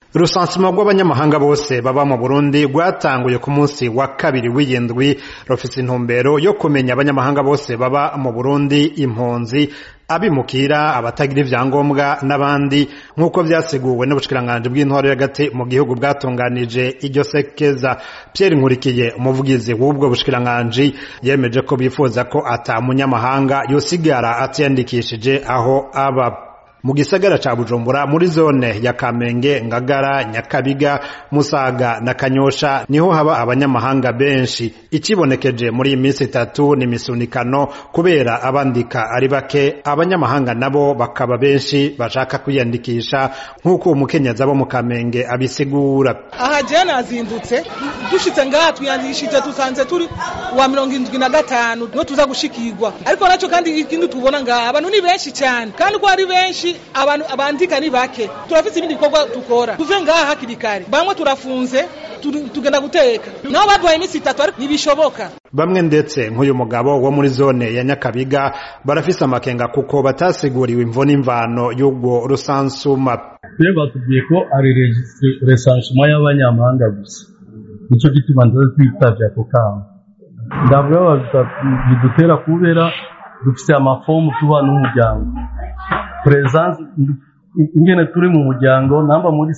urusansuma rw'abanyamahanga bose baba mu burundi rwatanguye ku munsi wa kabiri w'iyindwi rufise intumbero yo kumenya abanyamahanga bose baba mu burundi impunzi abimukira abatagira ivyangombwa n'abandi nk'uko vyasiguwe n'ubushikiranganji bw'intwaro y'agati mu gihugu bwatunganije iryo sekeza Pierre Nkurikiye umuvugizi w'ubwo bushikiranganji yemeje ko bifuza ko ata munyamahanga yosigara atiyandikishije aho aba mu gisagara ca Bujumbura muri zone ya Kamenge Ngagara Nyakabiga Musaga na Kanyosha niho haba abanyamahanga benshi ikibonekeje muri iminsi itatu ni misunikano kubera abandika ari bake abanyamahanga nabo bakaba benshi bashaka kwiyandikisha nk'uko umukenyezi abo mu Kamenge abisigura aha je nazindutse dushitse ngaha twiyandikishije tusanze turi wa mirongo indwi na gatanu niho tuza gushikirwa ariko naco kandi ikindi tubona ngaha abantu ni benshi cyane kandi ko ari benshi abantu abandika ni bake turafite ibindi bikorwa dukora tuve ngaha hakiri kare bamwe turafunze tugenda guteka nabo baduhaye iminsi itatu ariko ntibishoboka bamwe ndetse nk'uyu mugabo wo muri zone ya nyakabiga barafise amakenga kuko batasiguriwe imvo n'imvano y'ubwo rusansuma twe batubwiye ko ari resansuma y'abanyamahanga gusa nicyo gituma ndaza twitavye ako kamo ndavuga bidutera kubera dufise amafomu tuba n'umuryango presence ingene turi mu muryango namba muri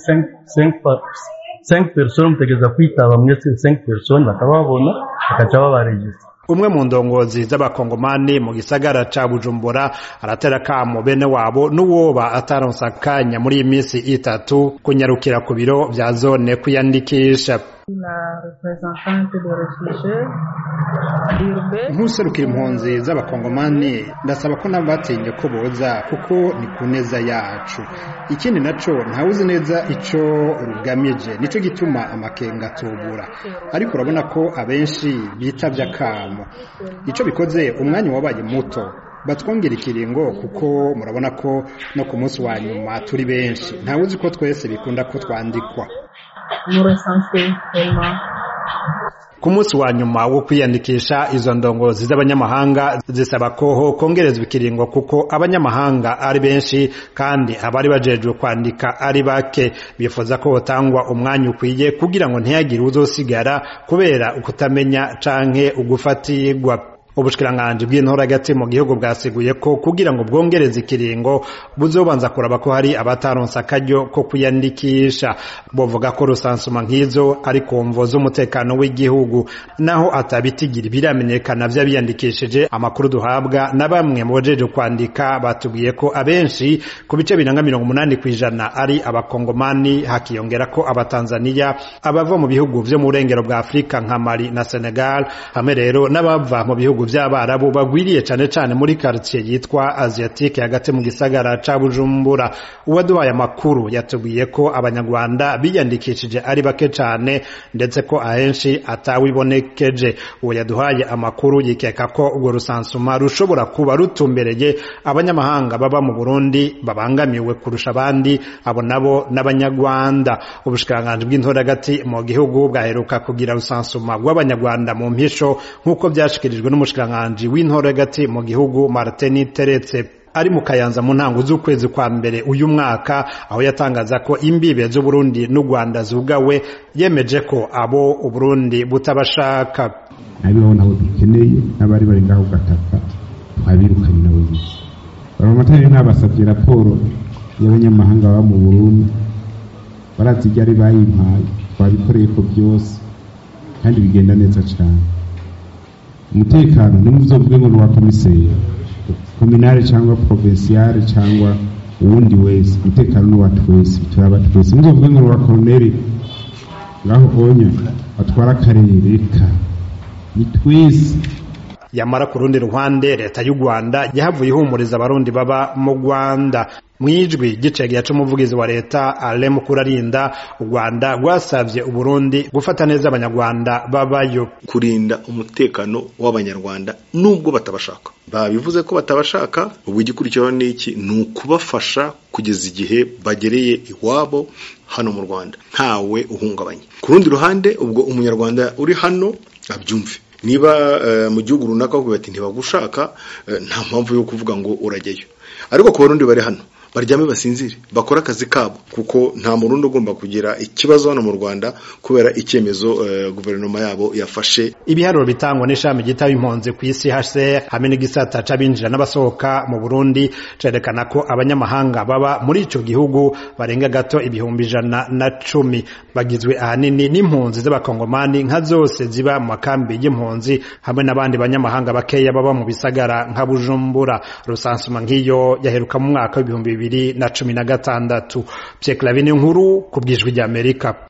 5 personnes mutegeza kwitaba mwese 5 personnes bakababona bakaca babaregistra umwe mu ndongozi z'abakongomani mu gisagara ca bujumbura aratera kamo bene wabo n'uwoba ataronsa akanya muri iyi minsi itatu kunyarukira ku biro vya zone kwiyandikisha nk'userukira impunzi z'abakongomani ndasaba ko nabo batinye ko boza kuko ni ku neza yacu ikindi naco ntawuzi neza ico rugamije nico gituma amakenga atubura ariko urabona ko abenshi bitavye akamo ico bikoze umwanya wabaye muto batwongera ikiringo kuko murabona ko no ku munsi wa nyuma turi benshi ntawuzi ko twese bikunda ko twandikwa ku munsi wa nyuma wo kwiyandikisha izo ndongozi z'abanyamahanga zisaba ko kongerezwa ikiringo kuko abanyamahanga ari benshi kandi abari bajejwe kwandika ari bake bifuza ko hotangwa umwanya ukwiye kugira ngo ntihagire uzosigara kubera ukutamenya canke ugufatirwa ubushikiranganji bw'intora hagati mu gihugu bwasiguye ko kugira ngo bwongereze ikiringo buzobanza kuraba ko hari abataronse akaryo ko kwiyandikisha bovuga ko rusansuma nk'izo ari ku mvo z'umutekano w'igihugu naho atabitigira biramenyekana vy'abiyandikishije amakuru duhabwa na bamwe mu bajeje kwandika batubwiye ko abenshi ku bice biranga mirongo umunani kw'ijana ari abakongomani hakiyongera ko abatanzaniya abava mu bihugu vyo mu burengero bwa afurika nka mali na senegal hamwe rero n'abava mu bihugu vy'abarabu bagwiriye cane cane muri quartier yitwa asiatique hagati mu gisagara ca bujumbura uwaduhaye amakuru yatubwiye ko abanyarwanda biyandikishije ari bake cane ndetse ko ahenshi atawibonekeje uwo yaduhaye amakuru yikeka ko urwo rusansuma rushobora kuba rutumbereye abanyamahanga baba mu burundi babangamiwe kurusha abandi abo nabo n'abanyarwanda ubushikiranganji bw'intora hagati mu gihugu bwaheruka kugira rusansuma rw'abanyarwanda mu mpisho nk'uko vyashikirijwe n'umushikiranganji w'intora hagati mu gihugu Martin Teretse ari mu kayanza mu ntango z'ukwezi kwa mbere uyu mwaka aho yatangaza ko imbibe z'uburundi n'u rwanda zugawe yemeje ko abo uburundi butabashaka abibaho nabo dukeneye n'abari bari ngaho gataka twabirukanye nabo bize baramatari ntabasabye raporo y'abanyamahanga baba mu burundi barazi ibyo ari bayimpaye twabikoreye ko byose kandi bigenda neza cyane umutekano ntimuzovuge ngo ni uwa komiseri kominare cyangwa provinciale cyangwa uwundi wese umutekano ni uwa twese turaba twese muzovuge ngo ni uwa koroneri ngaho onya atwara akarere ka ni twese yamara ku rundi ruhande leta y'u rwanda yahavuye ihumuriza abarundi baba mu rwanda mwijwi gicegera c'umuvugizi wa leta ale mukurarinda u rwanda rwasavye uburundi gufata neza abanyarwanda babayo kurinda umutekano w'abanyarwanda nubwo batabashaka babivuze ko batabashaka ubu igikurikiraho ni iki ni ukubafasha kugeza igihe bagereye iwabo hano mu rwanda ntawe uhungabanye ku rundi ruhande ubwo umunyarwanda uri hano abyumve niba mu gihugu runaka bavuga bati ntibagushaka nta mpamvu yo kuvuga ngo urajyayo ariko ku barundi bari hano baryame basinzire bakore akazi kabo kuko nta murundi ugomba kugira ikibazo hano mu Rwanda kubera icyemezo uh, guverinoma yabo yafashe ibiharuro bitangwa n'ishami gitaba impunzi ku isi HCR hamwe n'igisata c'abinjira n'abasohoka mu Burundi cerekana ko abanyamahanga baba muri ico gihugu barenga gato ibihumbi ijana na cumi bagizwe ahanini n'impunzi z'abakongomani nka zose ziba mu makambi y'impunzi hamwe n'abandi banyamahanga bakeya baba mu bisagara nka Bujumbura rusansuma nk'iyo yaheruka mu mwaka w'ibihumbi bibiri na cumi na gatandatu Pierre Clavin nkuru ku bwijwi ry'Amerika